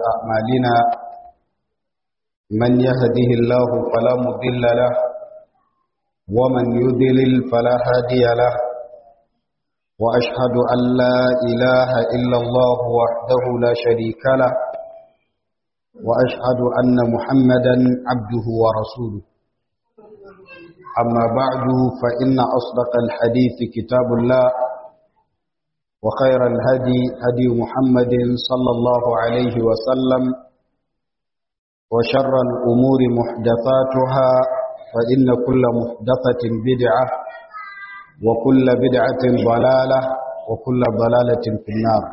أعمالنا من يهده الله فلا مضل له ومن يضلل فلا هادي له وأشهد أن لا إله إلا الله وحده لا شريك له وأشهد أن محمدا عبده ورسوله أما بعد فإن أصدق الحديث كتاب الله وخير الهدي هدي محمد صلى الله عليه وسلم وشر الأمور محدثاتها فإن كل محدثة بدعة وكل بدعة ضلالة وكل ضلالة في النار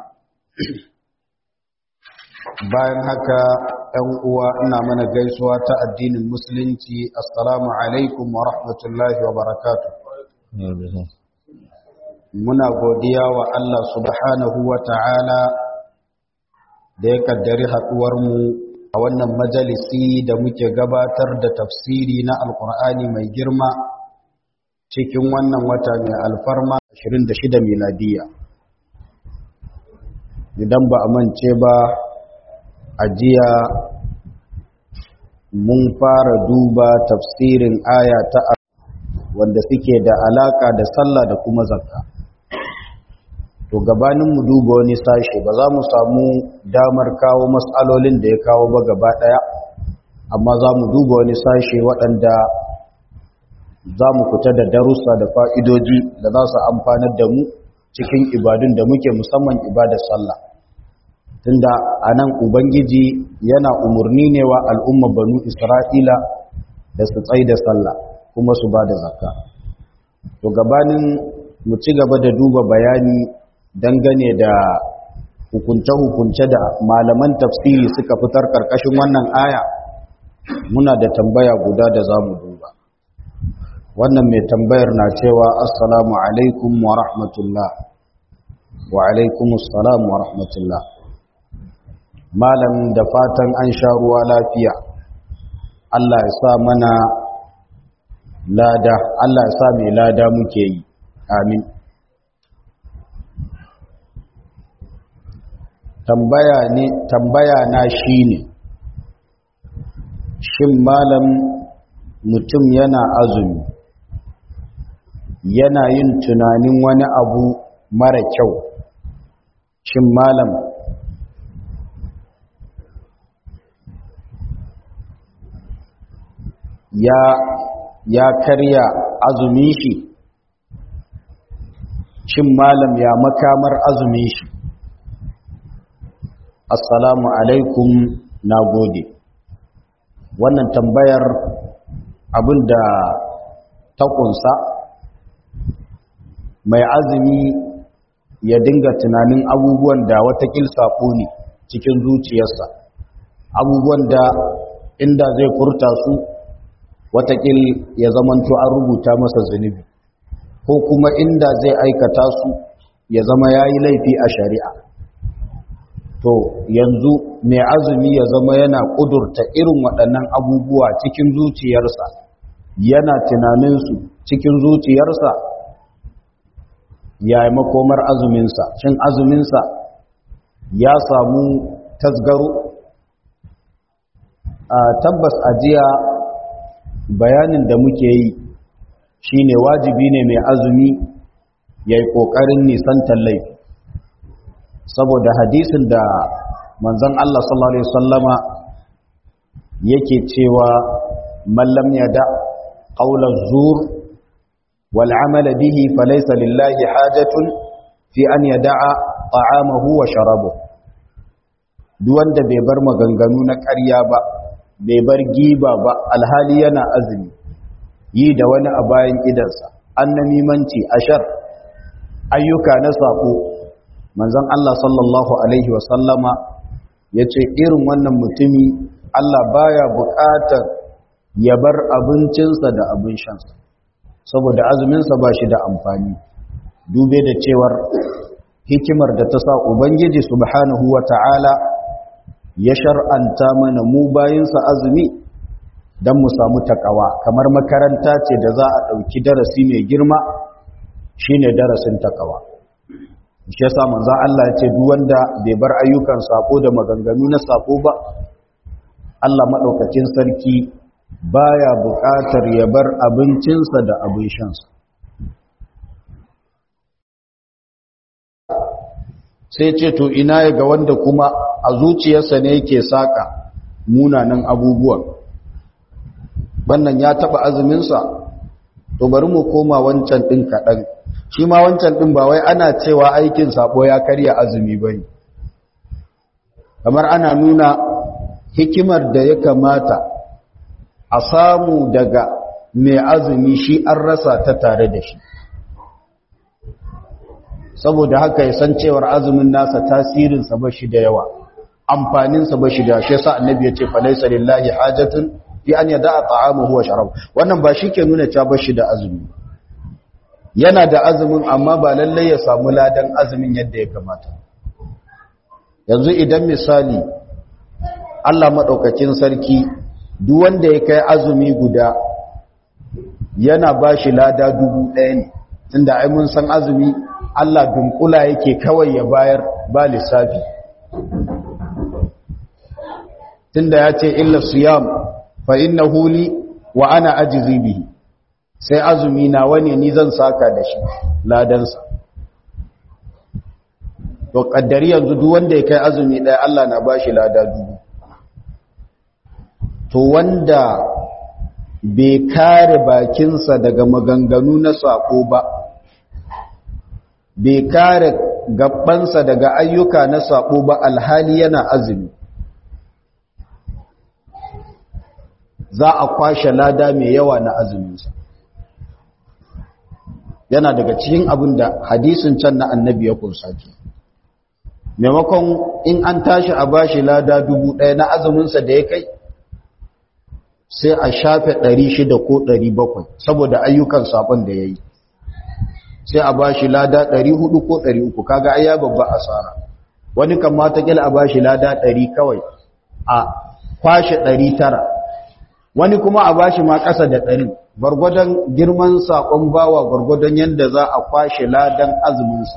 bayan haka ‘yan uwa ina mana gaisuwa ta addinin musulunci assalamu alaikum wa rahmatullahi wa barakatu muna godiya wa Allah subhanahu wa ta'ala da ya kaddari haɗuwarmu a wannan majalisi da muke gabatar da tafsiri na alkur'ani mai girma cikin wannan wata mai alfarma 26 miladiya idan ba a mance ba a jiya mun fara duba tafsirin aya ta wanda suke da alaka da sallah da kuma zakka to gabanin mu duba wani sashe ba za mu samu damar kawo matsalolin da ya kawo ba gaba daya amma za mu duba wani sashe waɗanda za mu fita da darussa da fa'idoji da za su amfanar da mu cikin ibadun da muke musamman ibadar sallah tunda a nan ubangiji yana umarni ne wa al'umma banu isra'ila da su tsai da sallah kuma su ba da zakka to gabanin mu ci gaba da duba bayani dangane da hukunce-hukunce da malaman tafsiri suka fitar karkashin wannan aya muna da tambaya guda da za mu duba wannan mai tambayar na cewa assalamu alaikum wa rahmatullah wa alaikumussalam wa rahmatullah malam da fatan an sha ruwa lafiya Allah ya sa mana lada Allah ya sa mai lada muke yi amin tambaya ne tambaya na shine shin malam mutum yana azumi yana yin tunanin wani abu mara kyau shin malam ya ya karya azumin shi shin malam ya makamar azumin shi assalamu alaikum na gode wannan tambayar abinda ta kunsa mai azumi ya dinga tunanin abubuwan da watakil sako ne cikin zuciyarsa abubuwan da inda zai furta su watakil ya zamanto an rubuta masa zunubi ko kuma inda zai aikata su ya zama ya yi laifi a shari'a to yanzu mai azumi ya zama yana ƙudurta irin waɗannan abubuwa cikin zuciyarsa yana tunaninsu cikin zuciyarsa ya yi makomar azuminsa cin azuminsa ya samu tasgaro a tabbas ajiya bayanin da muke yi shine wajibi ne mai azumi ya yi ƙoƙarin nisantar laifi saboda hadisin da manzon Allah sallallahu Alaihi wasallama yake cewa mallam ya da ƙaular zur wal'amala bihi falaisa lillahi hajatun fi an ya da'a ta'amahu wa sharabu duwanda bai bar maganganu na ƙarya ba bai bar giba ba alhali yana azumi yi da wani a bayan idansa annamimanci ashar ayyuka na sako manzon Allah sallallahu alaihi wasallama ya ce irin wannan mutumi Allah baya buƙatar ya bar abincinsa da abin shansa saboda azuminsa ba shi da amfani dube da cewar hikimar da ta sa ubangiji subhanahu wa ta'ala ya shar'anta mana mu bayinsa azumi don mu samu takawa kamar makaranta ce da za a ɗauki darasi mai girma shine darasin takawa shi yasa manzo Allah ya ce duk wanda bai bar ayyukan sako da maganganu na sako ba Allah madaukakin sarki baya buƙatar ya bar abincinsa da abin shansa sai ce to ina ya ga wanda kuma a zuciyarsa ne yake saka munanan abubuwan wannan ya taba azuminsa to bari mu koma wancan ɗin kaɗan shi ma wancan ɗin ba wai ana cewa aikin sabo ya karya azumi ba ne kamar ana nuna hikimar da ya kamata a samu daga mai azumi shi an rasa ta tare da shi saboda haka ya san cewar azumin nasa tasirinsa ba shi da yawa amfaninsa ba shi da shi yasa annabi ya ce falaisa lillahi hajatun fi an yada ta'amuhu wa sharab wannan ba shi ke nuna cewa ba shi da azumi yana da azumin amma ba lallai ya samu ladan azumin yadda ya kamata yanzu idan misali Allah madaukakin sarki duk wanda ya kai azumi guda yana ba shi lada dubu ɗaya ne tunda ai mun san azumi Allah dunkula yake kawai ya bayar ba lissafi tunda ya ce illa siyam fa innahu li wa ana ajzi bihi sai azumi na wani ni zan saka da shi ladansa to kaddari yanzu duk wanda ya kai azumi ɗaya Allah na bashi lada dubu to wanda bai kare bakinsa daga maganganu na sako ba bai kare gabansa daga ayyuka na sako ba alhali yana azumi za a kwashe lada mai yawa na azuminsa yana daga cikin abin da hadisin can na annabi ya kunsa ke maimakon in an tashi a bashi lada dubu ɗaya na azuminsa da ya kai sai a shafe ɗari shida ko ɗari bakwai saboda ayyukan sabon da ya yi sai a bashi lada ɗari hudu ko ɗari uku kaga ai ya babba asara wani kan mata kila a bashi lada ɗari kawai a kwashe ɗari tara wani kuma a bashi ma ƙasa da ɗari gwargwadon girman saƙon bawa gwargwadon yadda za a kwashe ladan azuminsa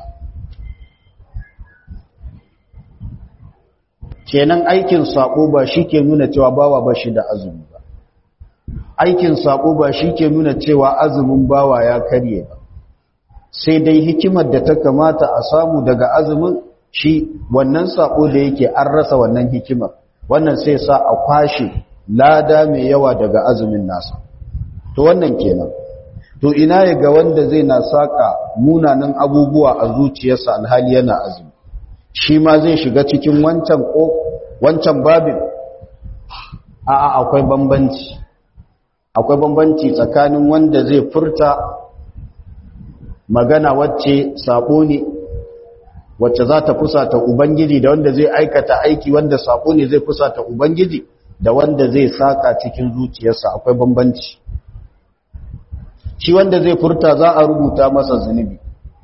kenan aikin saƙo ba shi ke nuna cewa bawa ba shi da azumi ba aikin saƙo ba shi ke nuna cewa azumin bawa ya karye ba sai dai hikimar da ta kamata a samu daga azumin shi wannan saƙo da yake an rasa wannan hikimar wannan sai sa a kwashe lada mai yawa daga azumin nasa to wannan kenan to ina ya ga wanda zai na saka munanan abubuwa a zuciyarsa alhali yana azumi shi ma zai shiga cikin wancan ko wancan babin a'a akwai bambanci akwai bambanci tsakanin wanda zai furta magana wacce sabo ne wacce za ta fusata ubangiji da wanda zai aikata aiki wanda sabo ne zai fusata ubangiji da wanda zai saka cikin zuciyarsa akwai bambanci shi wanda zai furta za a rubuta masa zunubi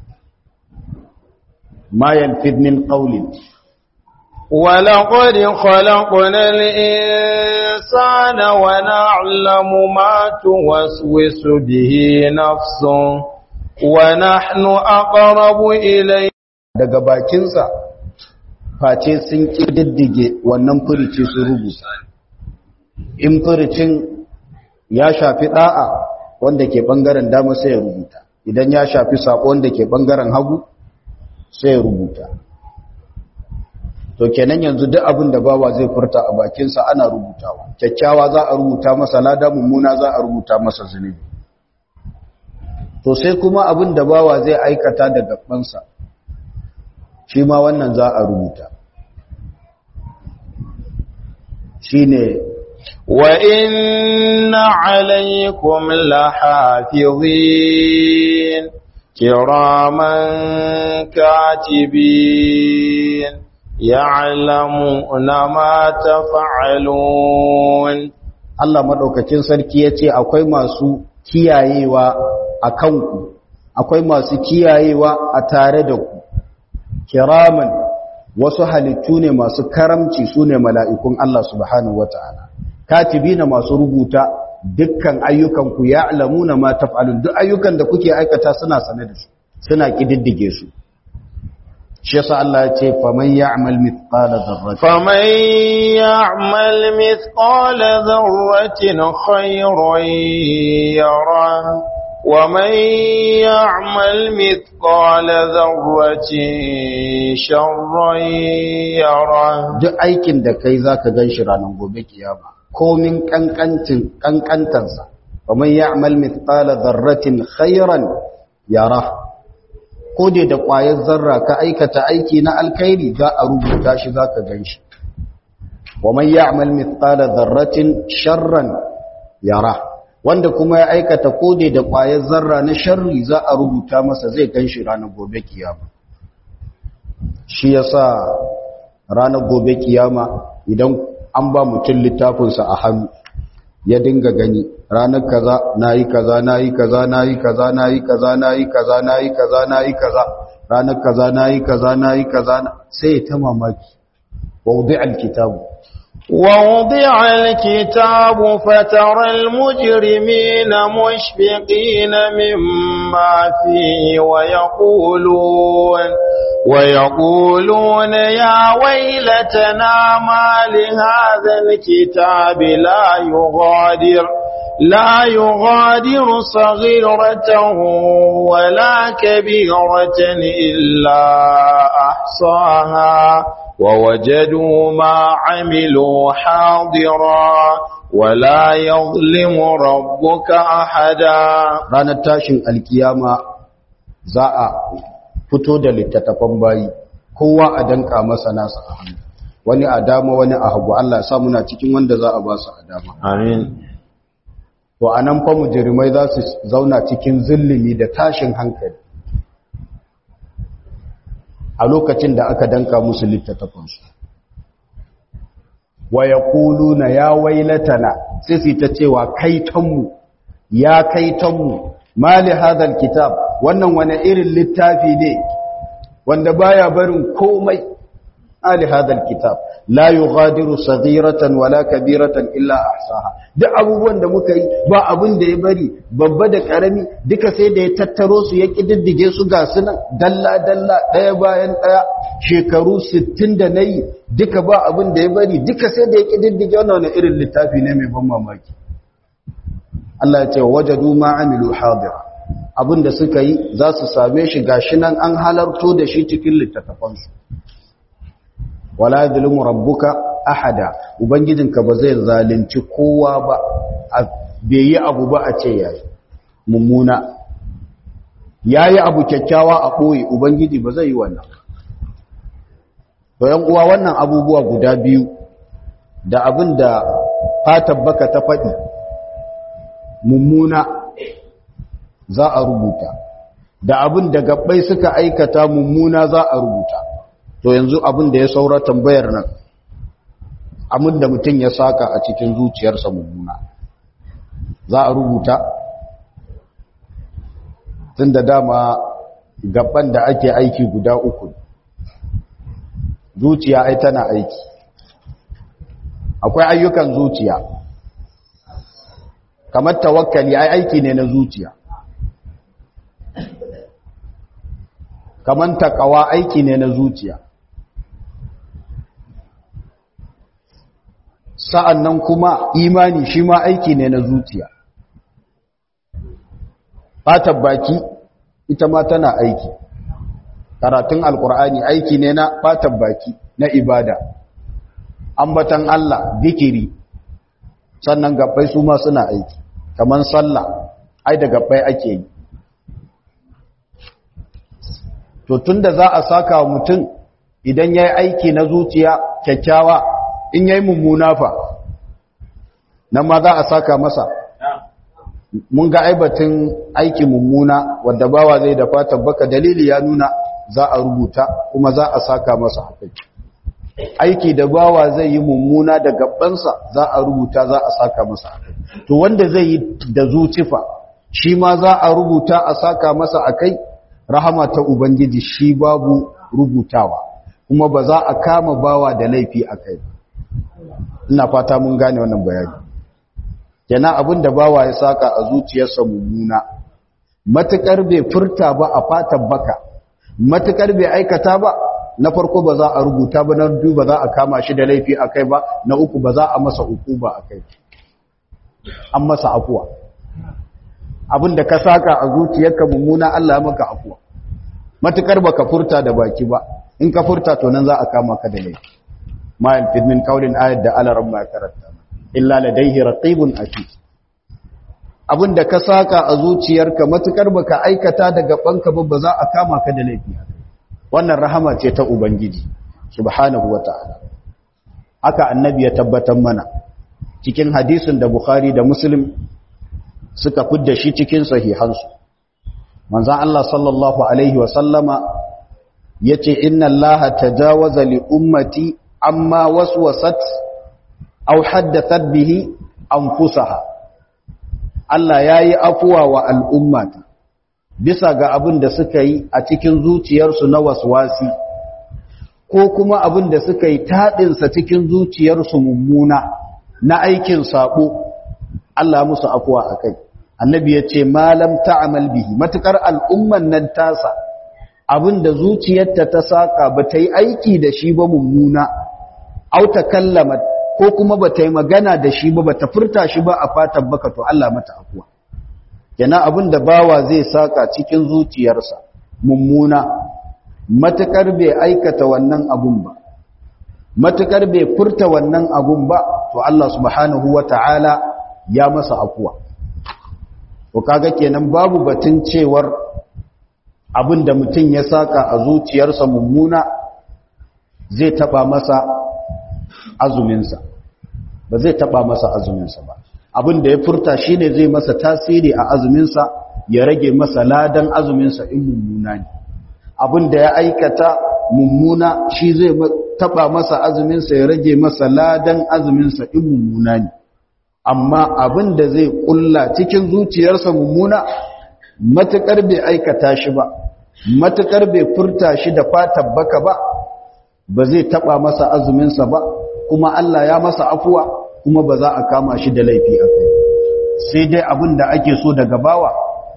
ma yalfid min qawlin ولقد خلقنا الإنسان ونعلم ما توسوس به نفسه ونحن أقرب إليه daga bakinsa face sun ƙididdige wannan furici su rubuta in furicin ya shafi ɗa'a wanda ke ɓangaren dama sai ya rubuta idan ya shafi saƙo wanda ke ɓangaren hagu sai ya rubuta to kenan yanzu duk abin da bawa zai furta a bakinsa ana rubutawa kyakkyawa za a rubuta masa lada mummuna za a rubuta masa zunubi to sai kuma abin da bawa zai aikata da gabansa shi ma wannan za a rubuta shine وإن عليكم لحافظين كراما كاتبين يعلمون ما تفعلون Allah madaukakin sarki yace akwai masu kiyayewa a kanku akwai masu kiyayewa a tare da ku kiraman wasu halittu ne masu karamci sune mala'ikun Allah subhanahu wataala katibina masu rubuta dukkan ayyukan ku ya'lamuna ma taf'alun duk ayyukan da kuke aikata suna sane da su suna kididdige su shi yasa Allah ya ce faman ya'mal mithqala dharratin faman ya'mal mithqala dharratin khayran yara wa man ya'mal mithqala dharratin sharran yara duk aikin da kai zaka ganshi ranar gobe kiyama komin kankancin kankantansa faman ya'mal mithqala dharratin khayran yara ko dai da ƙwayar zarra ka aikata aiki na alkhairi za a rubuta shi za ka gan shi wa man ya'mal mithqala dharratin sharran yara wanda kuma ya aikata ko dai da ƙwayar zarra na sharri za a rubuta masa zai gan shi ranar gobe kiyama shi yasa ranar gobe kiyama idan an ba mutum littafinsa a hannu ya dinga gani ranar kaza nayi kaza nayi kaza nayi kaza nayi kaza nayi kaza nayi kaza nayi kaza ranar kaza nayi kaza nayi kaza sai ta mamaki wawdi alkitabu ووضع الكتاب فترى المجرمين مشفقين مما فيه ويقولون ويقولون يا ويلتنا ما لهذا الكتاب لا يغادر لا يغادر صغيرة ولا كبيرة إلا أحصاها ووجدوا ما عملوا حاضرا ولا يظلم ربك أحدا ranar tashin alkiyama za a fito da littattafan bayi kowa a danka masa nasa a hannu wani a dama wani a hagu Allah ya sa muna cikin wanda za a ba su a dama Amin. to anan fa mujrimai za su zauna cikin zillimi da tashin hankali a lokacin da aka danka musu littattafansu wa yaquluna ya wailatana sai su ta cewa kaitanmu ya kaitanmu mali hadal kitab wannan wani irin littafi ne wanda baya barin komai ali hadal kitab la yughadiru saghiratan wala kabiratan illa ahsaha duk abubuwan da muka yi ba abin da ya bari babba da karami duka sai da ya tattaro su ya kididdige su ga sunan dalla dalla daya bayan daya shekaru 60 da nayi duka ba abin da ya bari duka sai da ya kididdige wannan wani irin littafi ne mai ban mamaki Allah ya ce wajadu ma amilu hadira abin da suka yi za su same shi gashi nan an halarto da shi cikin littattafansu wala yadhlimu rabbuka ahada ubangijinka ba zai zalunci kowa ba bai yi abu ba a ce yayi mummuna yayi abu kyakkyawa a boye ubangiji ba zai yi wannan to yan uwa wannan abubuwa guda biyu da abin da fatan baka ta faɗi mummuna za a rubuta da abin da gabbai suka aikata mummuna za a rubuta to yanzu abin da ya saura tambayar nan abin da mutum ya saka a cikin zuciyarsa mummuna za a rubuta tun da dama gaban da ake aiki guda uku zuciya ai tana aiki akwai ayyukan zuciya kamar tawakkali ai aiki ne na zuciya kamar takawa aiki ne na zuciya sa'an nan kuma imani shi ma aiki ne na zuciya fatar baki ita ma tana aiki karatun alkur'ani aiki ne na fatar baki na ibada ambatan Allah dikiri sannan gabbai su ma suna aiki kamar sallah ai da gabbai ake yi to tunda za a saka wa mutum idan ya yi aiki na zuciya kyakkyawa in ya yi mummuna fa nan ma za a saka masa mun ga aibatin aiki mummuna wadda bawa zai da fatan baka dalili ya nuna za a rubuta kuma za a saka masa haƙi aiki da bawa zai yi mummuna da gabansa za a rubuta za a saka masa haƙi to wanda zai yi da zucifa shi ma za a rubuta a saka masa akai rahama ta ubangiji shi babu rubutawa kuma ba za a kama bawa da laifi akai ina fata mun gane wannan bayani kenan abin da bawa ya saka a zuciyarsa mummuna matukar bai furta ba a fatan baka matukar bai aikata ba na farko ba za a rubuta ba na biyu ba za a kama shi da laifi a kai ba na uku ba za a masa uku ba a kai an masa afuwa abinda ka saka a zuciyarka mummuna Allah ya maka afuwa matukar baka furta da baki ba in ka furta to nan za a kama ka da laifi ma yalfid min qawlin ayat da ala rabba karanta illa ladayhi raqibun atid abinda ka saka a zuciyarka matukar baka aikata daga banka ba za a kama ka da laifi wannan rahama ce ta ubangiji subhanahu wataala haka annabi ya tabbatar mana cikin hadisin da bukhari da muslim suka fidda shi cikin sahihansu manzon Allah sallallahu alaihi wa sallama yace inna allaha tajawaza li ummati amma waswasat aw haddathat bihi anfusaha Allah yayi afuwa wa al'ummata bisa ga abin da suka yi a cikin zuciyarsu na waswasi ko kuma abin da suka yi taɗinsa cikin zuciyarsu mummuna na aikin saɓo Allah musu afuwa a kai annabi ya ce malam ta'amal bihi matukar al'umman nan tasa abin da zuciyarta ta saka ba ta yi aiki da shi ba mummuna au ta kallama ko kuma ba ta yi magana da shi ba ba ta furta shi ba a fatan baka to Allah mata afuwa yana abin da bawa zai saka cikin zuciyarsa mummuna matukar bai aikata wannan abun ba matukar bai furta wannan abun ba to Allah subhanahu wata'ala ya masa afuwa to kaga kenan babu batun cewar abin da mutum ya saka a zuciyarsa mummuna zai taba masa azuminsa ba zai taba masa azuminsa ba abin da ya furta shine zai masa tasiri a azuminsa ya rage masa ladan azuminsa in mummuna ne abin da ya aikata mummuna shi zai taba masa azuminsa ya rage masa ladan azuminsa in mummuna ne amma abin da zai kulla cikin zuciyarsa mummuna matukar bai aikata shi ba matukar bai furta shi da fatan baka ba ba zai taba masa azuminsa ba kuma Allah ya masa afuwa kuma ba za a kama shi da laifi a kai sai dai abin da ake so daga bawa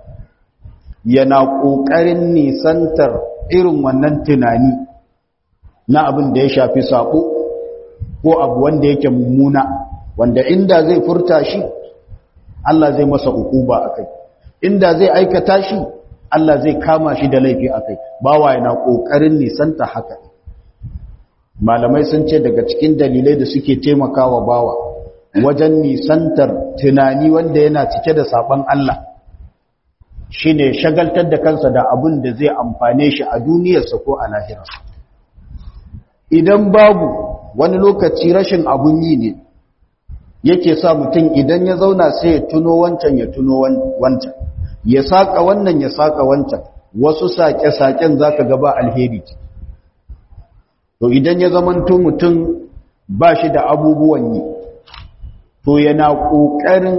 yana ƙoƙarin nisantar irin wannan tunani na abin da ya shafi saƙo ko abu wanda yake mummuna wanda inda zai furta shi Allah zai masa ukuba a kai inda zai aikata shi Allah zai kama shi da laifi a kai bawa yana ƙoƙarin nisanta haka malamai sun ce daga cikin dalilai da suke taimakawa bawa wajen nisantar tunani wanda yana cike da saban Allah shine shagaltar da kansa da abin da zai amfane shi a duniyarsa ko a lahirarsa idan babu wani lokaci rashin abun yi ne yake sa mutum idan ya zauna sai ya tuno wancan ya tuno wancan ya saka wannan ya saka wancan wasu sake-saken zaka gaba alheri to idan ya zamanto mutum ba shi da abubuwan yi to yana ƙoƙarin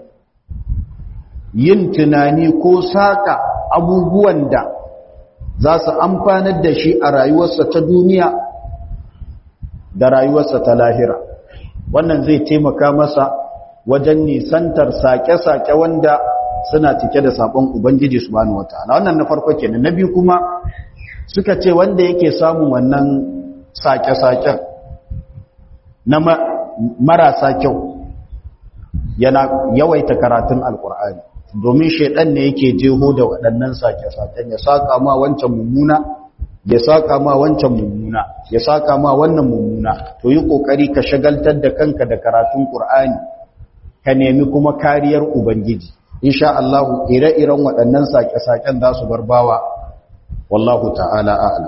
yin tunani ko saƙa abubuwan da za su amfanar da shi a rayuwarsa ta duniya da rayuwarsa ta lahira wannan zai taimaka masa wajen nisantar saƙe-saƙe wanda suna cike da saƙon ubangiji subhanahu wataala wannan na farko kenan na biyu kuma suka ce wanda yake samun wannan saƙe-saƙen na marasa kyau yana yawaita karatun alkur'ani domin shaidan ne yake jeho da waɗannan sake-saken ya saka ma wancan mummuna ya saka ma wancan mummuna ya saka ma wannan mummuna to yi kokari ka shagaltar da kanka da karatun qur'ani ka nemi kuma kariyar ubangiji insha Allah ire-iren waɗannan sake-saken za su barbawa wallahu ta'ala a'lam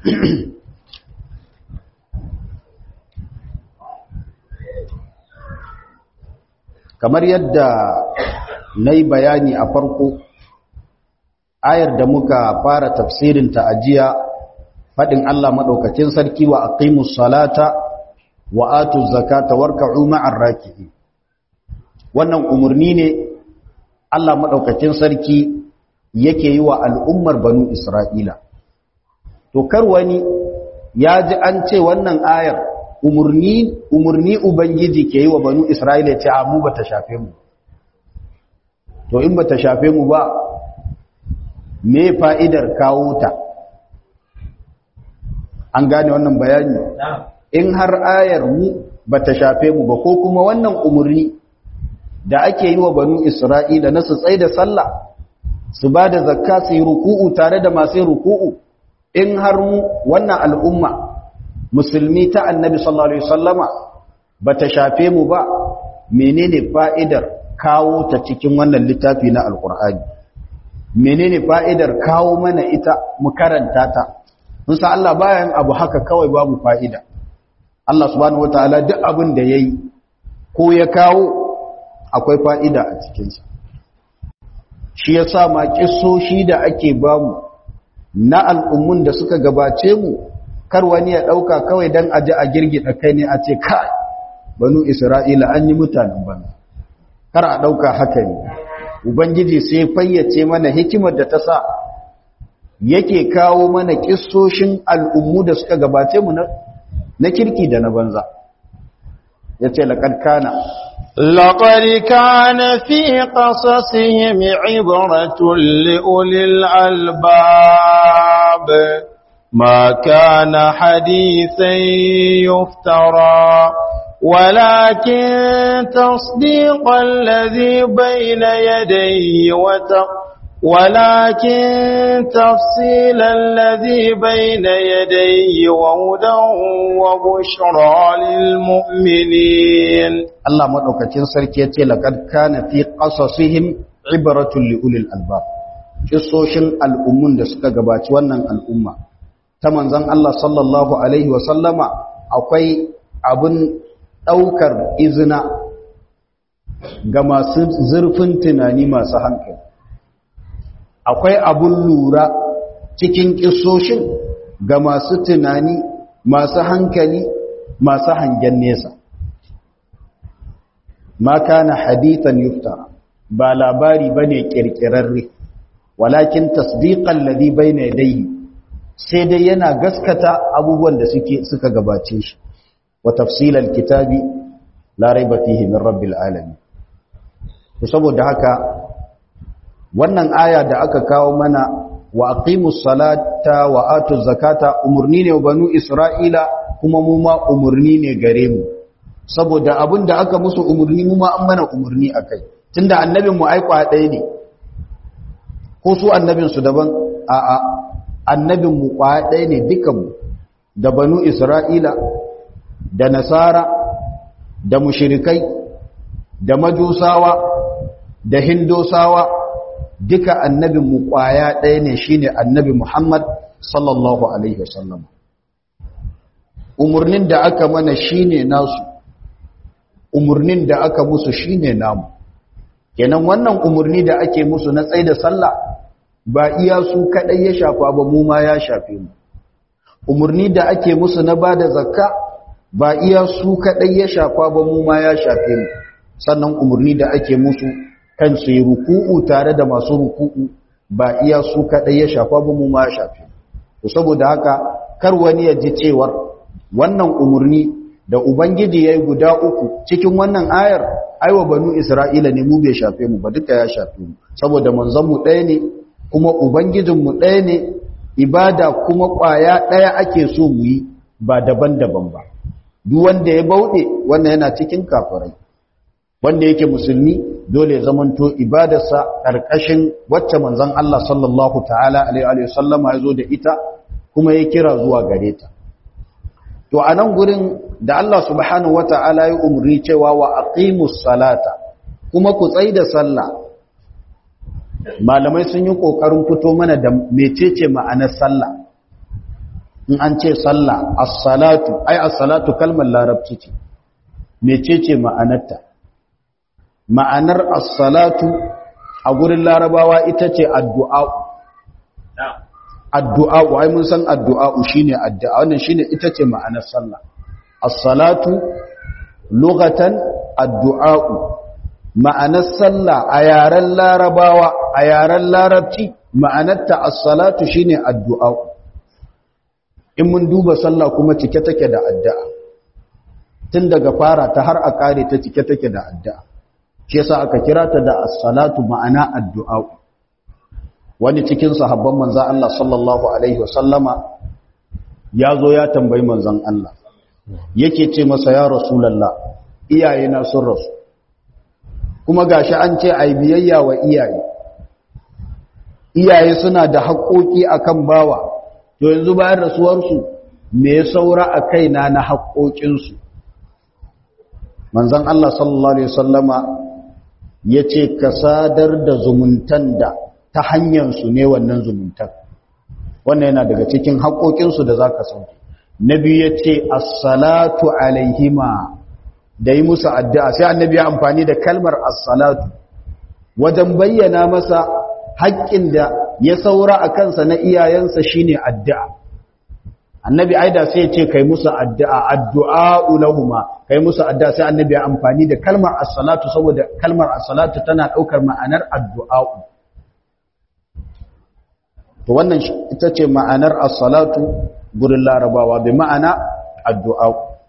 kamar yadda na yi bayani a farko ayar da muka fara tafsirin ta ajiya faɗin Allah maɗaukacin sarki wa aqimus salata wa atu zakata warka'u ma'ar raki'in wannan umarni ne Allah maɗaukacin sarki yake yi wa al'ummar banu Isra'ila to kar wani ya ji an ce wannan ayar umurni umurni ubangiji ke yi wa banu isra'ila ce a mu bata shafe mu to in bata shafe mu ba me fa'idar kawo ta an gane wannan bayani in har ayar mu bata shafe mu ba ko kuma wannan umurni da ake yi wa banu Isra'ila na su tsaye da sallah su ba da zakka su yi ruku'u tare da masu ruku'u in har mu wannan al'umma musulmi ta annabi sallallahu alaihi wasallama bata shafe mu ba menene fa'idar kawo ta cikin wannan littafi na alqur'ani menene fa'idar kawo mana ita mu karanta ta mun san Allah bayan abu haka kawai babu fa'ida Allah subhanahu wataala duk abin da yayi ko ya kawo akwai fa'ida a cikinsa shi ya sa ma ƙisoshi da ake bamu na al'ummun da suka gabace mu kar wani ya ɗauka kawai don aji a girgida kai ne a ce kai banu isra'ila an yi mutanen bana kar a ɗauka haka ne ubangiji sai fayyace mana hikimar da ta sa yake kawo mana ƙisoshin al'ummu da suka gabace mu na kirki da na banza ya ce laƙar kana لقد كان في قصصهم عبرة لأولي الألباب ما كان حديثا يفترى ولكن تصديق الذي بين يديه وتق ولكن تفصيل الذي بين يديه وهدى وبشرى للمؤمنين Allah madaukakin sarki yace laqad kana fi qasasihim ibratun li ulil albab kissoshin al'ummun da suka gabaci wannan al'umma ta manzon Allah sallallahu alaihi wa sallama akwai abun daukar izina ga masu zurfin tunani masu hankali akwai abun lura cikin kissoshin ga masu tunani masu hankali masu hangen nesa ma kana hadithan yuftara ba labari bane kirkirarre walakin tasdiqan ladhi bayna yadayhi sai dai yana gaskata abubuwan da suke suka gabace shi wa tafsilal kitabi la raiba fihi min rabbil alamin to saboda haka wannan aya da aka kawo mana wa aqimus salata wa atuz zakata umurni ne wa banu isra'ila kuma mu ma umurni ne gare mu saboda abin da aka musu umarni mu ma an mana umarni a kai tunda annabin mu aikwa ɗaya ne ko su annabin su daban a a annabin mu kwa ɗaya ne dukan mu da banu isra'ila da nasara da mushrikai da majusawa da hindosawa duka annabin mu kwaya ɗaya ne shine annabi muhammad sallallahu alaihi wasallam umarnin da aka mana shine nasu umurnin da aka musu shine namu kenan wannan umurni da ake musu na tsaida sallah ba iya su kadai ya shafa ba mu ma ya shafe mu umurni da ake musu na bada zakka ba iya su kadai ya shafa ba mu ma ya shafe mu sannan umurni da ake musu kan su yi ruku'u tare da masu ruku'u ba iya su kadai ya shafa ba mu ma ya shafe mu saboda haka kar wani ya ji cewar wannan umurni da Ubangiji ya yi guda uku cikin wannan ayar aiwa banu Isra'ila ne mu bai shafe mu ba duka ya shafe mu saboda manzanmu ɗaya ne kuma Ubangijinmu ɗaya ne ibada kuma ƙwaya ɗaya ake so mu yi ba daban-daban ba duk wanda ya bauɗe wannan yana cikin kafirai wanda yake musulmi dole ya zamanto ibadarsa ƙarƙashin wacce manzan Allah sallallahu ta'ala alaihi wasallama ya zo da ita kuma ya kira zuwa gare ta to a nan gurin da Allah subhanahu wata'ala ya umarni cewa wa aqimus salata kuma ku tsai da sallah malamai sun yi kokarin fito mana da mecece ma'anar sallah in an ce sallah as-salatu ai as-salatu kalmar larabci ce mecece ma'anarta ma'anar as-salatu a gurin larabawa ita ce addu'a addu'a ai mun san addu'a shine addu'a wannan shine ita ce ma'anar sallah as-salatu lughatan addu'a ma'anar sallah a yaren larabawa a yaren larabci ma'anarta as-salatu shine addu'a in mun duba sallah kuma cike take da addu'a tun daga fara ta har a kare ta cike take da addu'a shi yasa aka kira ta da as-salatu ma'ana addu'a wani cikin sahabban manzo Allah sallallahu alaihi wasallama ya zo ya tambayi manzon Allah yake ce masa ya rasulallah iyayena sun rasu kuma gashi an ce ai biyayya wa iyaye iyaye suna da haƙoƙi akan bawa to yanzu bayan rasuwarsu me ya saura a kaina na haƙoƙinsu manzon Allah sallallahu alaihi wasallama yace ka sadar da zumuntan da ta hanyar su ne wannan zumuntan wannan yana daga cikin haƙoƙinsu da zaka sauke nabi yace as-salatu alaihima da yi musu addu'a sai annabi ya amfani da kalmar as-salatu wajen bayyana masa haƙƙin da ya saura a kansa na iyayensa shine addu'a annabi aida sai ce kai musu addu'a addu'a ulahuma kai musu addu'a sai annabi ya amfani da kalmar as-salatu saboda kalmar as-salatu tana ɗaukar ma'anar addu'a to wannan ita ce ma'anar as-salatu gurin larabawa bi ma'ana addu'a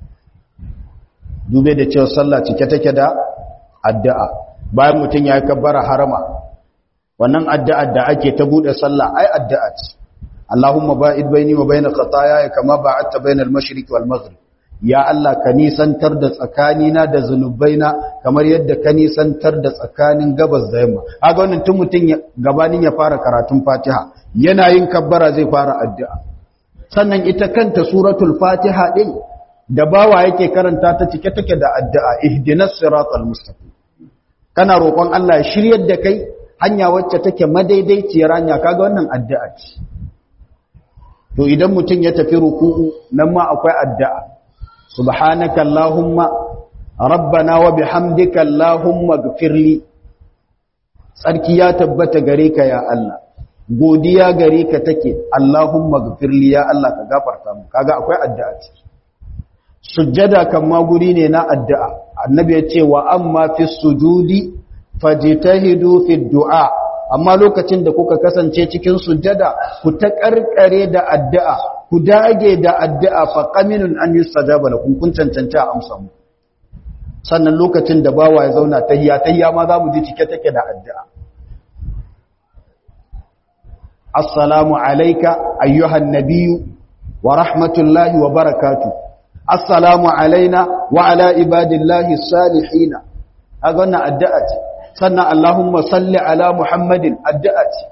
dube da cewa sallah cike take da addu'a bayan mutum ya kabbara harama wannan addu'a da ake ta bude sallah ai addu'a ce Allahumma ba'id baini wa baina khataaya kama ba'adta baina al-mashriq wal maghrib ya Allah ka nisantar da tsakanina da zanubaina kamar yadda ka nisantar da tsakanin gabas da yamma kaga wannan tun mutum gabanin ya fara karatun Fatiha yana yin kabbara zai fara addu'a sannan ita kanta suratul Fatiha din da bawa yake karanta ta cike take da addu'a ihdinas siratal mustaqim kana roƙon Allah ya shiryar da kai hanya wacce take madaidaiciyar hanya kaga wannan addu'a ce to idan mutum ya tafi ruku'u nan ma akwai addu'a subhanaka allahumma rabbana wa bihamdika allahumma ighfirli tsarki ya tabbata gare ka ya Allah godiya gare ka take allahumma ighfirli ya Allah ka gafarta mu kaga akwai addu'a ce sujjada kan ma guri ne na addu'a annabi ya ce wa amma fi sujudi fajtahidu fi du'a amma lokacin da kuka kasance cikin sujjada ku ta karkare da addu'a ku dage da addu'a fa qaminun an yustajaba lakum kun cancanta a amsa mu sannan lokacin da bawa ya zauna tahiyya tahiyya ma za mu ji cike take da addu'a assalamu alayka ayyuhan nabiyyu wa rahmatullahi wa barakatuh assalamu alaina wa ala ibadillahi salihina kaga wannan addu'a ce sannan allahumma salli ala muhammadin addu'a ce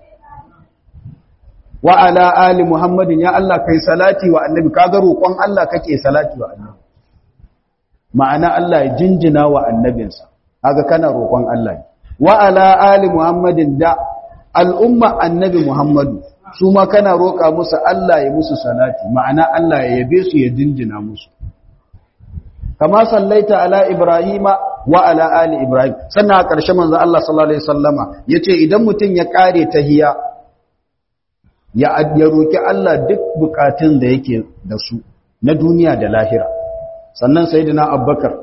wa ala ali muhammadin ya Allah kai salati wa annabi kaga roƙon Allah kake salati wa annabi ma'ana Allah ya jinjina wa annabinsa kaga kana roƙon Allah wa ala ali muhammadin da al'umma annabi muhammadu su ma kana roƙa musu Allah ya musu salati ma'ana Allah ya yabe su ya jinjina musu kama sallaita ala ibrahima wa ala ali ibrahim sannan a ƙarshe manzo Allah sallallahu alaihi wasallama yace idan mutum ya kare tahiyya ya ya roki Allah duk bukatun da yake da su na duniya da lahira sannan sayyidina abubakar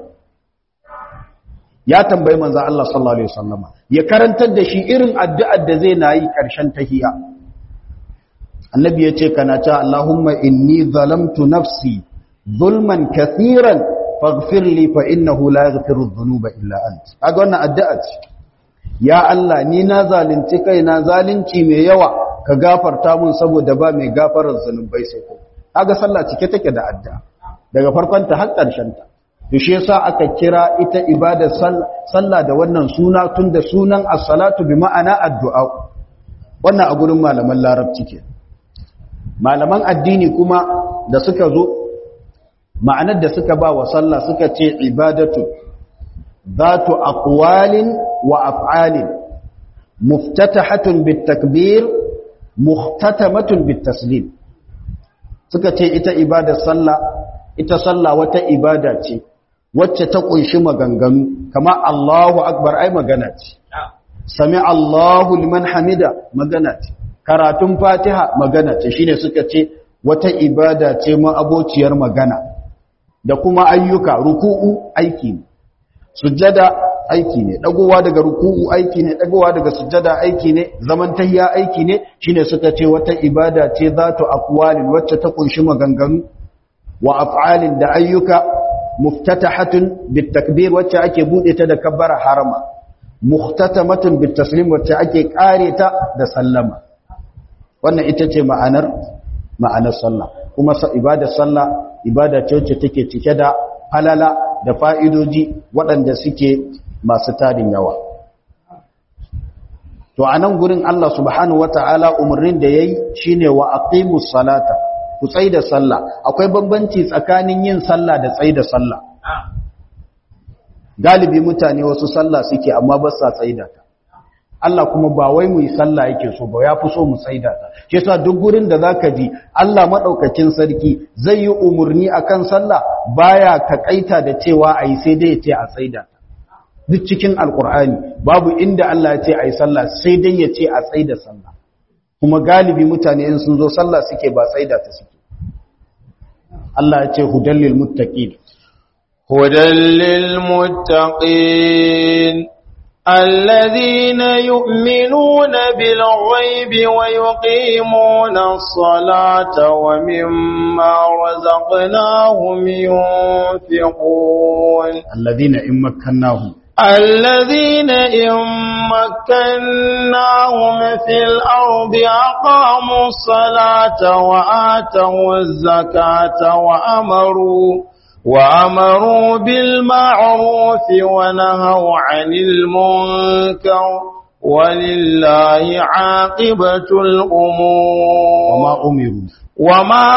ya tambayi manzo Allah sallallahu alaihi wasallama ya karantar da shi irin addu'ar da zai nayi ƙarshen tahiyya annabi yace kana ta Allahumma inni zalamtu nafsi zulman kathiran faghfir li fa innahu la yaghfiru dhunuba illa ant kaga wannan addu'a ce ya Allah ni na zalunci kaina zalunci mai yawa ka gafarta mun saboda ba mai gafarar zanubai sai ko kaga sallah cike take da addu'a daga farkon ta har ƙarshen ta to shi yasa aka kira ita ibadar sallah da wannan suna tunda sunan as-salatu bi ma'ana addu'a wannan a gurin malaman larabci ke malaman addini kuma da suka zo ma'anar da suka ba wa sallah suka ce ibadatu zatu aqwalin wa af'alin muftatahatun bitakbir muhtatamatun bitaslim suka ce ita ibadar sallah ita sallah wata ibada ce wacce ta kunshi maganganu kama Allahu akbar ai magana ce sami Allahu liman hamida magana ce karatun Fatiha magana ce shine suka ce wata ibada ce ma abociyar magana da kuma ayyuka ruku'u aiki ne sujjada aiki ne dagowa daga ruku'u aiki ne dagowa daga sujjada aiki ne zaman tahiyya aiki ne shine suka ce wata ibada ce zatu aqwalin wacce ta kunshi maganganu wa af'alin da ayyuka muftatahatun bitakbir wacce ake bude ta da kabbara harama muhtatamatun bitaslim wacce ake kare ta da sallama wannan ita ce ma'anar ma'anar sallah kuma ibadar sallah ibada ce wacce take cike da halala da fa'idoji waɗanda suke masu tarin yawa to a nan gurin Allah subhanahu wata'ala umarnin da yayi shine wa aqimus salata ku tsaida sallah akwai bambanci tsakanin yin sallah da tsaida sallah galibi mutane wasu sallah suke amma ba sa tsaida ta Allah kuma ba wai mu yi sallah yake so ba ya fi so mu tsaida ta shi yasa duk gurin da zaka ji Allah madaukakin sarki zai yi umurni akan sallah baya takaita da cewa ayi sai dai ya ce a tsaida ta duk cikin alkur'ani babu inda Allah ya ce ayi sallah sai dai ya ce a tsaida sallah kuma galibi mutane in sun zo sallah suke ba tsaida ta suke Allah ya ce hudallil muttaqin هدى للمتقين الذين يؤمنون بالغيب ويقيمون الصلاة ومما رزقناهم ينفقون الذين إن مكناهم الذين إن مكناهم في الأرض أقاموا الصلاة وآتوا الزكاة وأمروا وأمروا بالمعروف ونهوا عن المنكر ولله عاقبة الأمور وما أمروا وما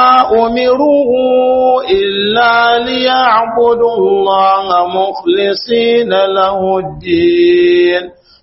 أمروا إلا ليعبدوا الله مخلصين له الدين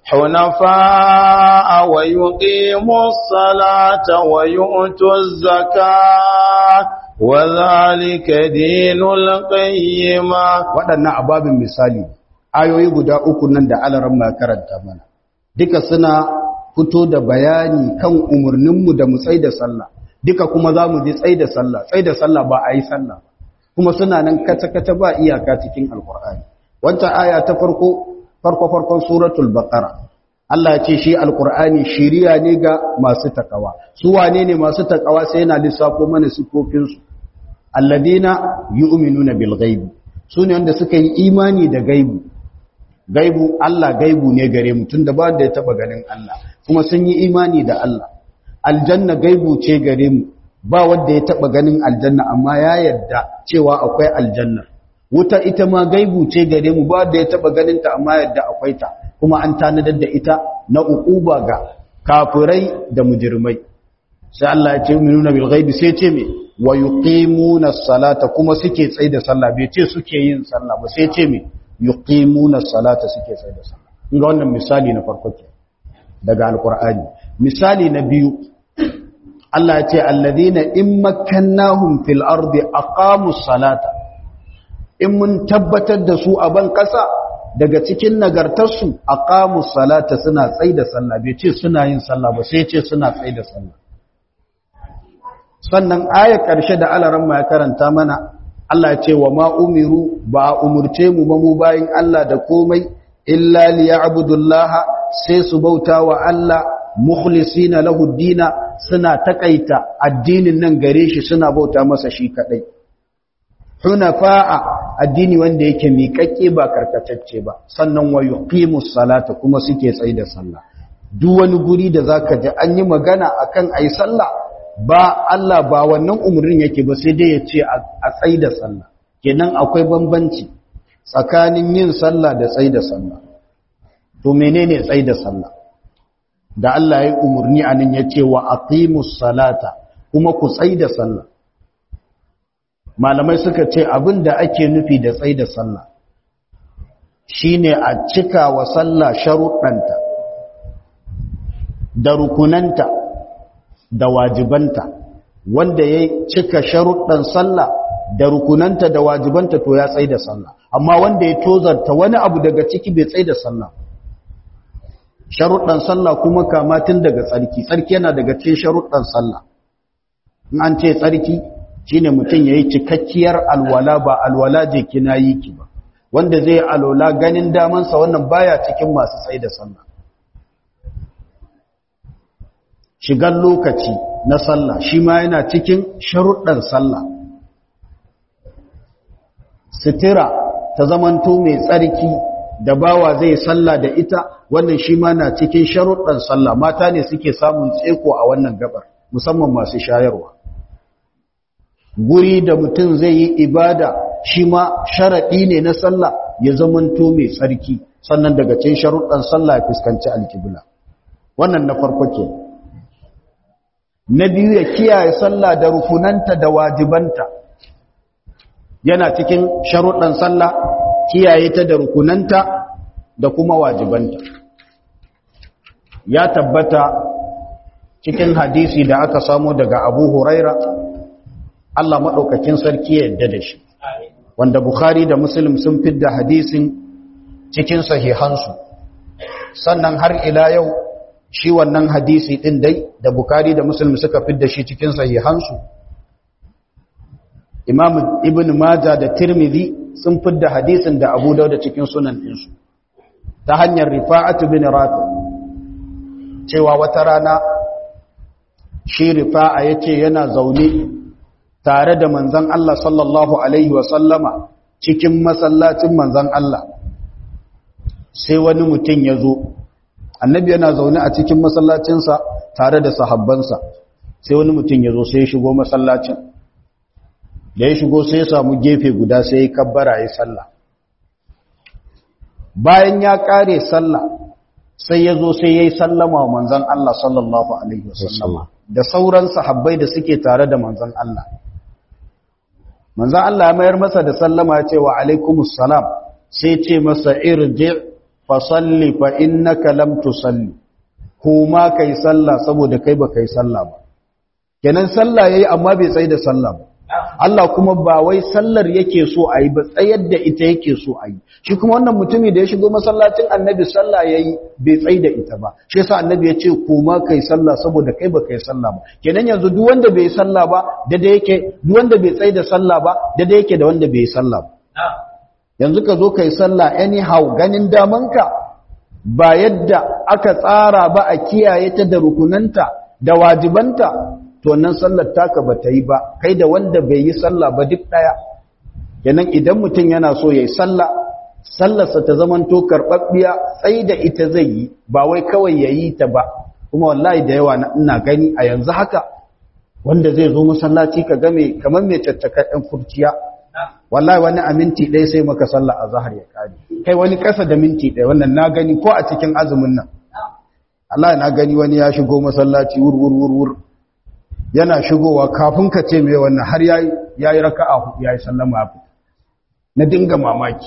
حنفاء ويقيموا الصلاة ويؤتوا الزكاة وذلك دين القيمة waɗannan ababin misali ayoyi guda uku nan da alaran ma karanta mana duka suna fito da bayani kan umarninmu da mu tsaida sallah duka kuma za mu ji tsaida sallah tsaida sallah ba a yi sallah kuma suna nan kace-kace ba iyaka cikin alkur'ani wancan aya ta farko farko farkon suratul baqara Allah ya ce shi alkur'ani shiriya ne ga masu takawa su wane ne masu takawa sai yana lissafo mana sifofinsu alladina yu'minuna bil ghaibi sune wanda suka yi imani da gaibu gaibu Allah gaibu ne gare mu tunda ba da ya taba ganin Allah kuma sun yi imani da Allah aljanna gaibu ce gare mu ba wanda ya taba ganin aljanna amma ya yarda cewa akwai aljanna wuta ita ma gaibu ce gare mu ba da ya taba ganin ta amma yarda akwai ta kuma an tanadar da ita na uquba ga kafirai da mujrimai sai Allah ya ce minuna bil ghaibi sai ce me wa yuqimuna salata kuma suke tsaye da sallah bai ce suke yin sallah ba sai ce me yuqimuna salata suke tsaye da sallah ga wannan misali na farko ke daga alqur'ani misali na biyu Allah ya ce alladhina in makkannahum fil ardi aqamus salata in mun tabbatar da su a ban kasa daga cikin nagartarsu aqamus salata suna tsaye da sallah bai ce suna yin sallah ba sai ce suna tsaye da sallah sannan ayar ƙarshe da alaran ma ya karanta mana Allah ya ce wa ma umiru ba umurce mu ba mu bayin Allah da komai illa liya'budullaha sai su bauta wa Allah mukhlisina lahu dina suna takaita addinin nan gare shi suna bauta masa shi kadai hunafa'a addini wanda yake miƙaƙƙe ba karkatacce ba sannan wa yuqimus salata kuma suke tsaye da sallah duk wani guri da zaka ji an yi magana akan ayi sallah ba Allah ba wannan umarnin yake ba sai dai ya ce a tsaye da sallah kenan akwai bambanci tsakanin yin sallah da tsaye da sallah to menene tsaye da sallah da Allah ya yi umarni a nan ya ce wa aqimus salata kuma ku tsaye da sallah malamai suka ce abin da ake nufi da tsaye da sallah shine a cika wa sallah sharuɗanta da rukunanta da wajibanta wanda ya cika sharuɗan sallah da rukunanta da wajibanta to ya tsaye da sallah amma wanda ya tozarta wani abu daga ciki bai tsaye da sallah sharuɗan sallah kuma kama tun daga tsarki tsarki yana daga cikin sharuɗan sallah in an ce tsarki shine mutum yayi cikakkiyar alwala ba alwala je kina yi ki ba wanda zai alwala ganin damansa wannan baya cikin masu tsaye da sallah shigar lokaci na sallah shi ma yana cikin sharuɗan sallah sitira ta zamanto mai tsarki da bawa zai sallah da ita wannan shi ma na cikin sharuɗan sallah mata ne suke samun tseko a wannan gabar musamman masu shayarwa guri da mutum zai yi ibada shi ma sharaɗi ne na sallah ya zamanto mai tsarki sannan daga cikin sharuɗan sallah ya fuskanci alkibla wannan na farko ke na biyu ya kiyaye sallah da rukunanta da wajibanta yana cikin sharuɗan sallah kiyaye ta da rukunanta da kuma wajibanta ya tabbata cikin hadisi da aka samu daga abu huraira Allah maɗaukakin sarki ya yadda da shi wanda Bukhari da Muslim sun fidda hadisin cikin sahihansu sannan har ila yau shi wannan hadisi ɗin dai da Bukhari da Muslim suka fidda shi cikin sahihansu Imam Ibn Majah da Tirmidhi sun fidda hadisin da Abu Dawud cikin sunan ɗinsu ta hanyar Rifa'atu bin Rafi cewa wata rana shi Rifa'a yace yana zaune tare da manzan Allah sallallahu Alaihi wasallama cikin masallacin manzan Allah sai wani mutum ya zo annabi yana zaune a cikin masallacinsa tare da sahabbansa sai wani mutum ya zo sai ya shigo masallacin da ya shigo sai ya samu gefe guda sai ya kabbara ya sallah bayan ya kare sallah sai ya zo sai ya yi sallama wa manzan Allah sallallahu Alaihi wasallama da sauran sahabbai da suke tare da manzan Allah manzan Allah ya mayar masa da sallama ya ce wa alaikumus salam sai ce masa irji fa salli fa innaka lam tusalli kuma kai sallah saboda kai ba kai sallah ba kenan sallah yayi amma bai tsai da sallah ba Allah kuma ba wai sallar yake so a yi ba tsayar da ita yake so a yi shi kuma wannan mutumi da ya shigo masallacin annabi sallah ya yi bai tsai da ita ba shi yasa annabi ya ce kuma kai sallah saboda kai ba kai sallah ba kenan yanzu duk wanda bai sallah ba da da yake duk wanda bai tsai da sallah ba da da yake da wanda bai sallah ba yanzu ka zo kai sallah anyhow ganin damanka ba yadda aka tsara ba a kiyaye ta da rukunanta da wajibanta to wannan sallar taka ba ta yi ba kai da wanda bai yi sallah ba duk daya kenan idan mutum yana so yayi sallah sallarsa ta zamanto karɓaɓɓiya tsayi da ita zai yi ba wai kawai yayi ta ba kuma wallahi da yawa ina gani a yanzu haka wanda zai zo masallaci ka ga mai kamar mai caccaka ɗan kurciya wallahi wani a minti ɗaya sai maka sallah a zahar ya kare kai wani ƙasa da minti ɗaya wannan na gani ko a cikin azumin nan Allah na gani wani ya shigo masallaci wur wur wur wur yana shigowa kafin ka ce mai wannan har ya yi raka'a hudu ya yi sallama ya fita na dinga mamaki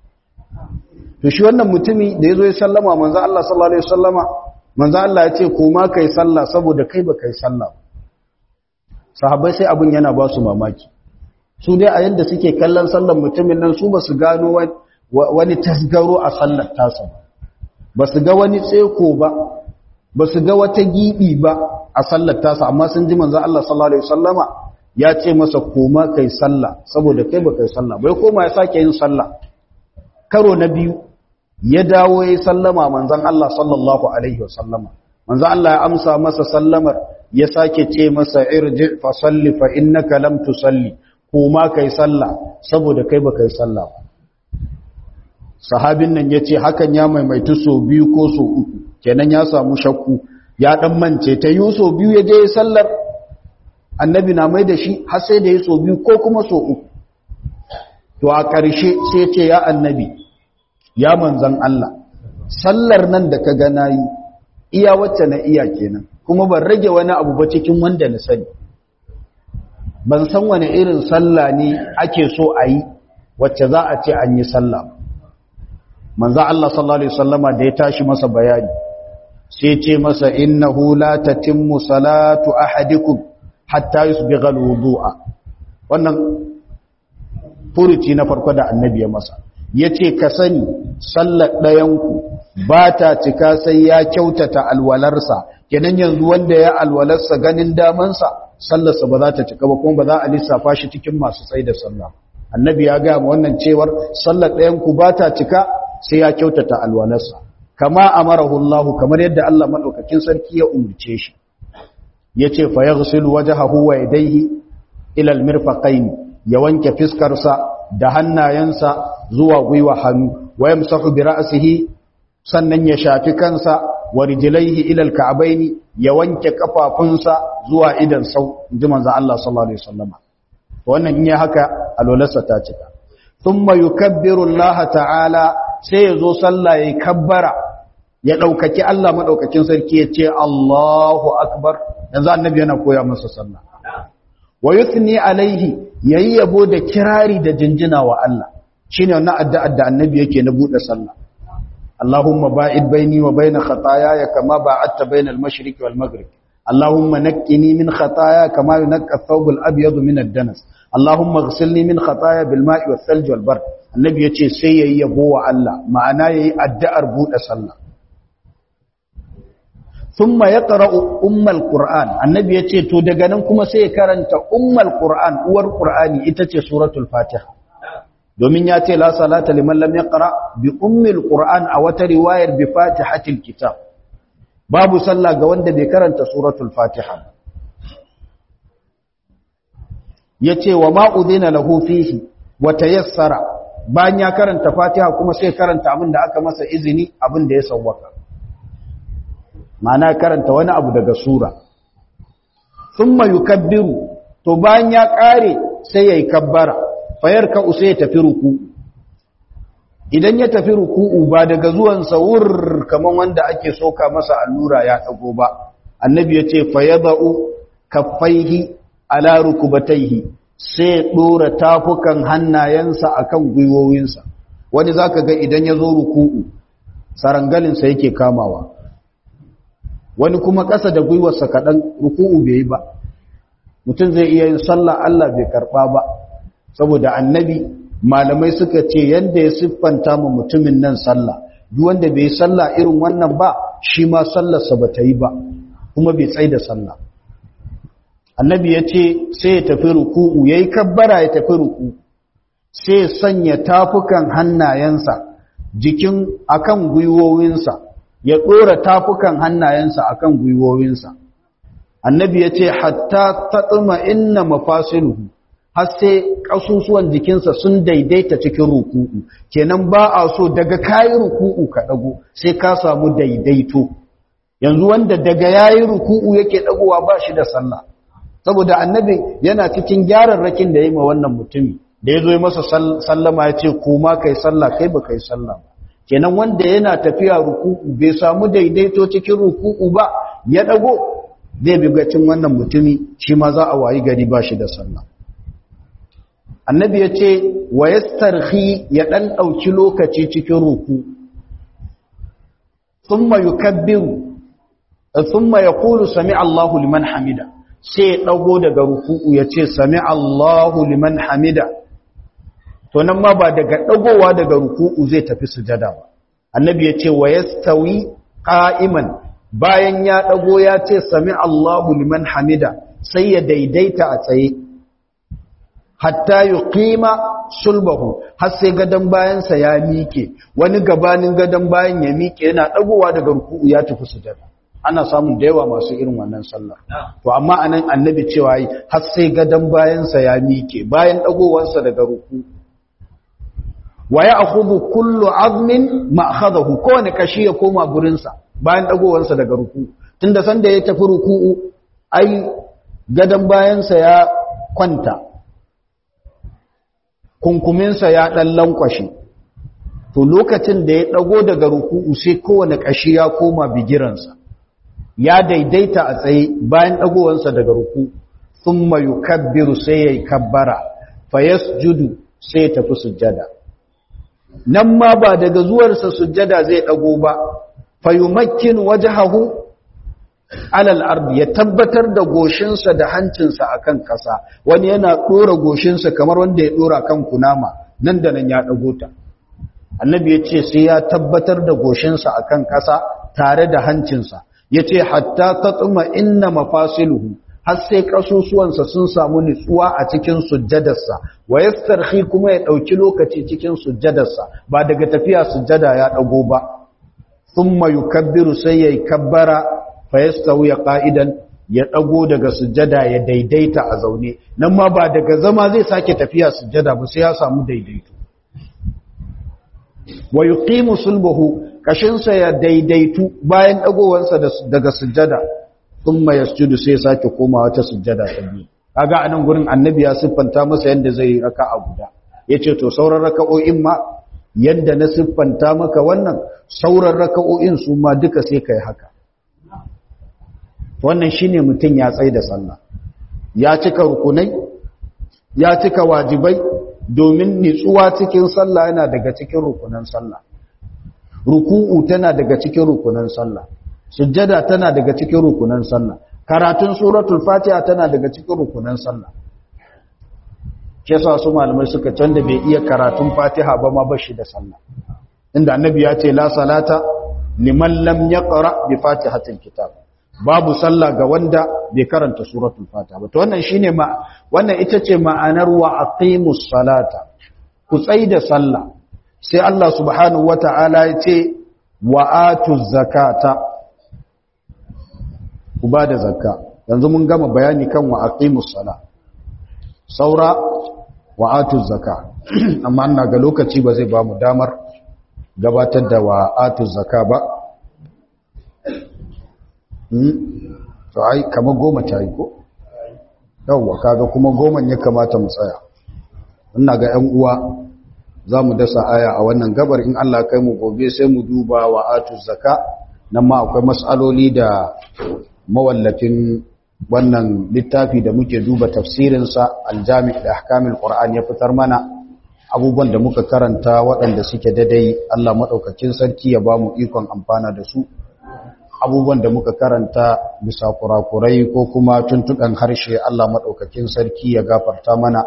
to shi wannan mutumi da ya zo ya sallama manzo Allah sallallahu alaihi wasallama manzo Allah ya ce koma kai sallah saboda kai ba kai sallah sahabbai sai abin yana ba su mamaki su dai a yadda suke kallon sallar mutumin nan su ba su gano wani tasgaro a sallar tasa ba su ga wani tseko ba ba su ga wata gibi ba a sallar tasa amma sun ji manzo Allah sallallahu alaihi wasallama ya ce masa koma kai sallah saboda kai ba kai sallah bai koma ya sake yin sallah karo na biyu ya dawo ya sallama manzon Allah sallallahu alaihi wasallama manzon Allah ya amsa masa sallamar ya sake ce masa irji fa salli fa innaka lam tusalli koma kai sallah saboda kai ba kai sallah ba sahabin nan yace hakan ya maimaitu so biyu ko so uku kenan ya samu shakku ya dan mance ta yi so biyu ya je sallar annabi na mai da shi har sai da ya so biyu ko kuma so uku to a ƙarshe sai ce ya annabi ya manzan Allah sallar nan da ka gana yi iya wacce na iya kenan kuma ban rage wani abu ba cikin wanda na sani ban san wani irin sallah ne ake so a yi wacce za a ce an yi sallah manzan Allah sallallahu alaihi wasallama da ya tashi masa bayani sai ce masa innahu la tatimmu salatu ahadikum hatta yusbigha alwudu'a wannan furuci na farko da annabi ya masa yace ka sani sallar ɗayanku ba ta cika sai ya kyautata alwalarsa kenan yanzu wanda ya alwalarsa ganin damansa sallarsa ba za ta cika ba kuma ba za a lissafa shi cikin masu tsaye da sallah annabi ya ga wannan cewar sallar ɗayanku ba ta cika sai ya kyautata alwalarsa kama amarahu Allah kamar yadda Allah madaukakin sarki ya umurce shi yace fa yaghsilu wajhahu wa yadayhi ila almirfaqain ya wanke fiskarsa da hannayensa zuwa gwiwa hannu wa yamsahu bi ra'sihi sannan ya shafi kansa wa rijlaihi ila alka'baini ya wanke kafafunsa zuwa idan sau inji manzo Allah sallallahu alaihi wasallama wannan in ya haka alolarsa ta cika thumma yukabbiru Allah ta'ala sai ya zo sallah yayi kabbara ya daukaki Allah madaukakin sarki ya ce Allahu akbar yanzu annabi yana koya masa sallah wa yuthni alaihi yayi yabo da kirari da jinjina wa Allah shine wannan addu'ar da annabi yake na bude sallah Allahumma ba'id baini wa baina khataayaya kama ba'adta bainal mashriqi wal maghrib Allahumma naqqini min khataaya kama yunqqa ath-thawb al-abyad min ad-danas Allahumma ighsilni min khataaya bil ma'i wath thalj wal bard annabi yace sai yayi yabo wa Allah ma'ana yayi addu'ar bude sallah thumma yaqra'u ummal qur'an annabi yace to daga nan kuma sai ya karanta ummal qur'an uwar qur'ani ita ce suratul fatiha domin ya ce la salata liman lam yaqra bi ummil qur'an a wata riwayar bi fatihatil kitab babu sallah ga wanda bai karanta suratul fatiha yace wa ma udina lahu fihi wa tayassara bayan ya karanta fatiha kuma sai karanta abin da aka masa izini abin da ya sawwaka ma'ana karanta wani abu daga sura thumma yukabbiru to bayan ya kare sai yayi kabbara fayar ka usa ya tafi ruku idan ya tafi ruku'u ba daga zuwan sawur kaman wanda ake soka masa allura ya dago ba annabi ya ce fayadau kaffaihi ala rukubataihi sai dora tafukan hannayensa akan gwiwowinsa wani zaka ga idan ya zo ruku'u sarangalinsa yake kamawa wani kuma ƙasa da gwiwarsa kaɗan ruku'u bai yi ba mutum zai iya yin sallah Allah bai karɓa ba saboda annabi malamai suka ce yadda ya siffanta mu mutumin nan sallah duk wanda bai sallah irin wannan ba shi ma sallarsa ba ta yi ba kuma bai tsaye da sallah annabi ya ce sai ya tafi ruku'u ya yi kabbara ya tafi ruku sai ya sanya tafukan hannayensa jikin akan gwiwowinsa ya ɗora tafukan hannayensa akan gwiwowinsa annabi ya ce hatta tatsuma inna mafasiluhu har sai ƙasusuwan jikinsa sun daidaita cikin ruku'u kenan ba a so daga kayi ruku'u ka ɗago sai ka samu daidaito yanzu wanda daga yayi ruku'u yake ɗagowa ba shi da sallah saboda annabi yana cikin gyararrakin da ya yi ma wannan mutumi da ya zo masa sallama ya ce kuma kai sallah kai ba kai sallah ba kenan wanda yana tafiya ruku'u bai samu daidaito cikin ruku'u ba ya ɗago zai bi gacin wannan mutumi shi ma za a wayi gari ba shi da sallah annabi ya ce wa yastarhi ya ɗan ɗauki lokaci cikin ruku thumma yukabbiru thumma yaqulu sami Allahu liman hamida sai ya dago daga ruku'u ya ce sami Allahu liman hamida to nan ma ba daga dagowa daga ruku'u zai tafi sujada ba annabi ya ce wa yastawi qa'iman bayan ya dago ya ce sami Allahu liman hamida sai ya daidaita a tsaye hatta yuqima sulbahu har sai gadan bayansa ya mike wani gabanin gadan bayan ya mike yana dagowa daga ruku'u ya tafi sujada ana samun da yawa masu irin wannan sallah to amma anan annabi cewa yi har sai gadan bayansa ya mike bayan dagowarsa daga ruku'u wa ya'khudhu kullu 'azmin ma akhadahu kowane kashi ya koma gurinsa bayan dagowarsa daga ruku'u tunda sanda ya tafi ruku'u ai gadan bayansa ya kwanta kunkuminsa ya ɗan lankwashe to lokacin da ya ɗago daga ruku'u sai kowane ƙashi ya koma bigiransa ya daidaita a tsaye bayan ɗagowansa daga ruku sun mayu kabbiru sai ya yi kabbara fayas judu sai ya tafi sujjada nan ma ba daga zuwarsa sujjada zai ɗago ba fayumakkin wajahahu alal ardi ya tabbatar da goshinsa da hancinsa akan ƙasa wani yana ɗora goshinsa kamar wanda ya ɗora kan kunama nan da nan ya ɗago ta annabi ya ce sai ya tabbatar da goshinsa akan ƙasa tare da hancinsa ya ce hatta ta tsuma inna mafasiluhu har sai ƙasusuwansa sun samu nutsuwa a cikin sujjadarsa wa yastarhi kuma ya ɗauki lokaci cikin sujjadarsa ba daga tafiya sujjada ya ɗago ba thumma yukabbiru sai yayi kabbara fayastawu ya qa'idan ya dago daga sujjada ya daidaita a zaune nan ma ba daga zama zai sake tafiya sujjada ba sai ya samu daidaito wa yuqimu sulbuhu kashinsa ya daidaitu bayan dagowansa daga sujjada thumma yasjudu sai sake komawa ta sujjada ta biyu kaga anan gurin annabi ya siffanta masa yanda zai raka'a guda yace to sauran raka'o'in ma yanda na siffanta maka wannan sauran raka'o'in su ma duka sai kai haka wannan shine mutun ya tsai da sallah ya cika rukunai ya cika wajibai domin nitsuwa cikin sallah yana daga cikin rukunan sallah ruku'u tana daga cikin rukunan sallah sujjada tana daga cikin rukunan sallah karatun suratul fatiha tana daga cikin rukunan sallah ke sa su malamai suka canza bai iya karatun fatiha ba ma bashi da sallah inda annabi ya ce la salata liman lam yaqra bi fatihatil kitab babu sallah ga wanda bai karanta suratul fatiha ba to wannan shine ma wannan ita ce ma'anar wa aqimus salata ku da sallah sai Allah subhanahu wata'ala ya ce wa atuz zakata ku ba da zakka yanzu mun gama bayani kan wa aqimus sala saura wa atuz zakka amma ina ga lokaci ba zai ba mu damar gabatar da wa atuz zakka ba to ai kamar goma ta yi ko yawwa kaga kuma goman ya kamata mu tsaya ina ga 'yan uwa za mu dasa aya a wannan gabar in Allah kai mu gobe sai mu duba wa atuz zakka nan ma akwai mas'aloli da mawallafin wannan littafi da muke duba tafsirinsa aljami da ahkamil qur'an ya fitar mana abubuwan da muka karanta waɗanda suke dadai Allah madaukakin sarki ya bamu ikon amfana da su abubuwan da muka karanta bisa kurakurai ko kuma tuntuɗan harshe Allah madaukakin sarki ya gafarta mana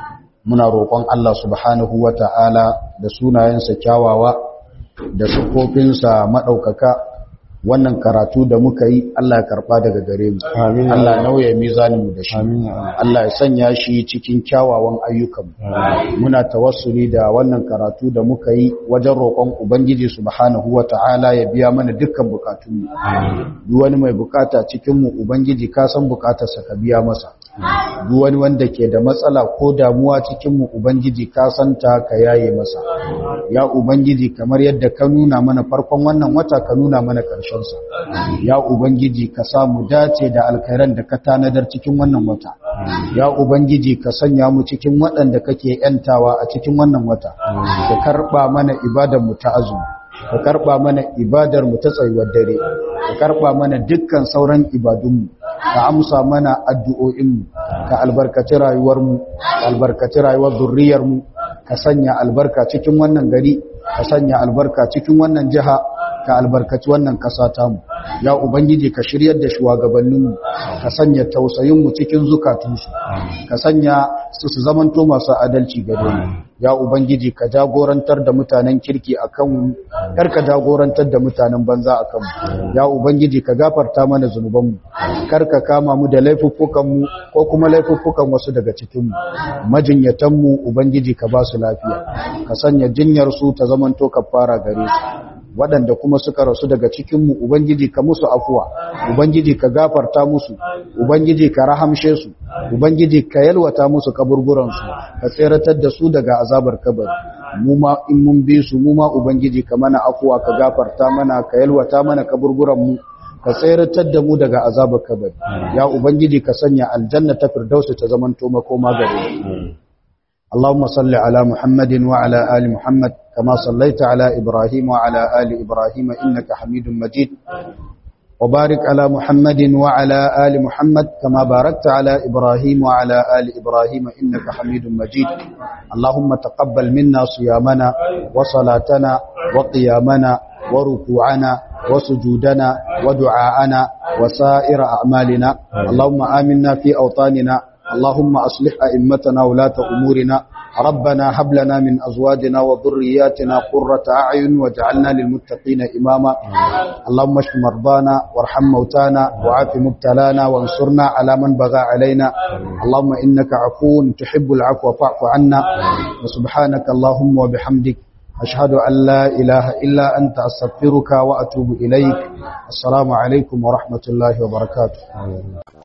muna roƙon Allah subhanahu wata'ala da sunayensa kyawawa da sifofinsa madaukaka wannan karatu da muka yi Allah ya karba daga gare mu Allah nauye mizanin mu da shi Allah ya sanya shi cikin kyawawan ayyukan muna tawassuli da wannan karatu da muka yi wajen roƙon ubangiji subhanahu wataala ya biya mana dukkan bukatun mu duk wani mai bukata cikin mu ubangiji ka san bukatarsa ka biya masa duk wani wanda ke da matsala ko damuwa cikin mu ubangiji ka san ta ka yaye masa ya ubangiji kamar yadda ka nuna mana farkon wannan wata ka nuna mana ƙarshe sa ya ubangiji ka samu dace da alkhairan da ka tanadar cikin wannan wata ya ubangiji ka sanya mu cikin waɗanda kake yantawa a cikin wannan wata ka karba mana ibadar mu ta azumi ka karba mana ibadar mu ta tsayuwar dare ka karba mana dukkan sauran ibadun mu ka amsa mana addu'o'in mu ka albarkaci rayuwar mu ka albarkaci rayuwar zurriyar mu ka sanya albarka cikin wannan gari ka sanya albarka cikin wannan jiha ka albarkaci wannan kasa tamu ya ubangiji ka shiryar da shugabanninmu ka sanya tausayinmu cikin zukatunsu ka sanya su su zamanto masu adalci gare mu ya ubangiji ka jagorantar da mutanen kirki akan kar ka jagorantar da mutanen banza akan mu ya ubangiji ka gafarta mana zunubanmu kar ka kama mu da laifuffukanmu ko kuma laifuffukan wasu daga cikin mu majinyatan mu ubangiji ka ba su lafiya ka sanya jinyar su ta zamanto kafara gare su waɗanda kuma suka rasu daga cikinmu Ubangiji ka musu afuwa, Ubangiji ka gafarta musu, Ubangiji ka rahamshe su, Ubangiji ka yalwata musu kaburburansu, ka tseratar da su daga azabar kabari. Mu ma in mun bi su, mu ma Ubangiji ka mana afuwa, ka gafarta mana, ka yalwata mana kaburburanmu, ka tseratar da mu daga azabar kabari. Ya Ubangiji ka sanya aljanna ta firdausu ta zamanto makoma gare mu. اللهم صل على محمد وعلى آل محمد كما صليت على إبراهيم وعلى آل إبراهيم إنك حميد مجيد وبارك على محمد وعلى آل محمد كما باركت على إبراهيم وعلى آل إبراهيم إنك حميد مجيد اللهم تقبل منا صيامنا وصلاتنا وقيامنا وركوعنا وسجودنا ودعاءنا وسائر أعمالنا اللهم آمنا في أوطاننا اللهم أصلح أئمتنا ولاة أمورنا ربنا هب لنا من أزواجنا وذرياتنا قرة أعين واجعلنا للمتقين إماما اللهم اشف مرضانا وارحم موتانا وعاف مبتلانا وانصرنا على من بغى علينا اللهم إنك عفو تحب العفو فاعف عنا وسبحانك اللهم وبحمدك أشهد أن لا إله إلا أنت أستغفرك وأتوب إليك السلام عليكم ورحمة الله وبركاته